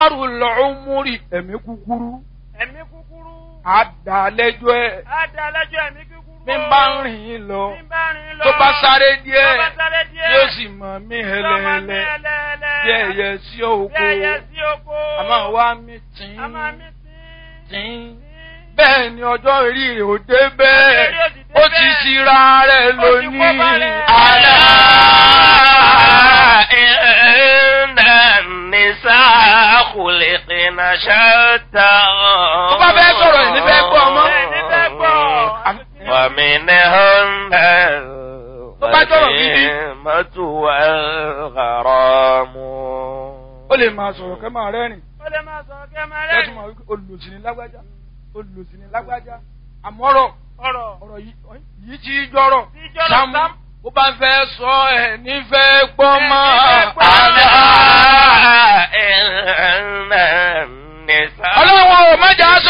Àrùn lọ́ọ́múrì ẹ̀mí kúkúrú. ẹ̀mí kúkúrú. Àdàlẹ́jọ́ ẹ̀. á da lẹ́jọ́ ẹ̀mí kúkúrú. Bí n bá ń rìn yín lọ. Bí n bá rìn lọ. Tó bá sáré díẹ̀. Tó bá sáré díẹ̀. Yóò sì mọ̀ mí Yóò máa mí hẹlẹ́hẹlẹ́. hẹlẹ́hẹlẹ́. Bí ẹyẹ sí Bí oko. ẹyẹ sí oko. Àmọ́ wá mi tìǹ. A máa mí sí. tìǹ. Bẹ́ẹ̀ ni ọjọ́ orí rẹ̀ ò dé bẹ́ẹ̀. Ọjọ́ orí ò sì dé Ó ti bẹ́ẹ̀. ṣíra rẹ̀ Ó ti kó lónìí. bá rẹ̀. Àlá. إن النساء خلقن شتى Tó bá fẹ́ sọ̀rọ̀ ẹ̀ ní fẹ́ gbọ́ ọmọ. Ẹ̀ ní fẹ́ gbọ́. ومنهن Tó bá sọ̀rọ̀ gidi. الغنيمة والغرام Ó lè máa sọ̀rọ̀ kẹ́ máa rẹ́rìn. Ó lè máa sọ̀rọ̀ kí ẹ máa Lẹ́tùn rẹ́rìn. máa wí pé olùsí ni lágbájá. Olùsí ni lágbájá. Àmọ́rọ̀ Ọ̀rọ̀. ọ̀rọ̀ yìí yìí ti jọ̀rọ̀. Tí jọ̀rọ̀ Sámú Sámú. bó bá fẹ́ sọ ẹ̀ nífẹ̀ẹ́ gbọ́ mọ́. Ẹ̀ nífẹ̀ẹ́ gbọ́. ألا إن النساء Ọlọ́run ò má jà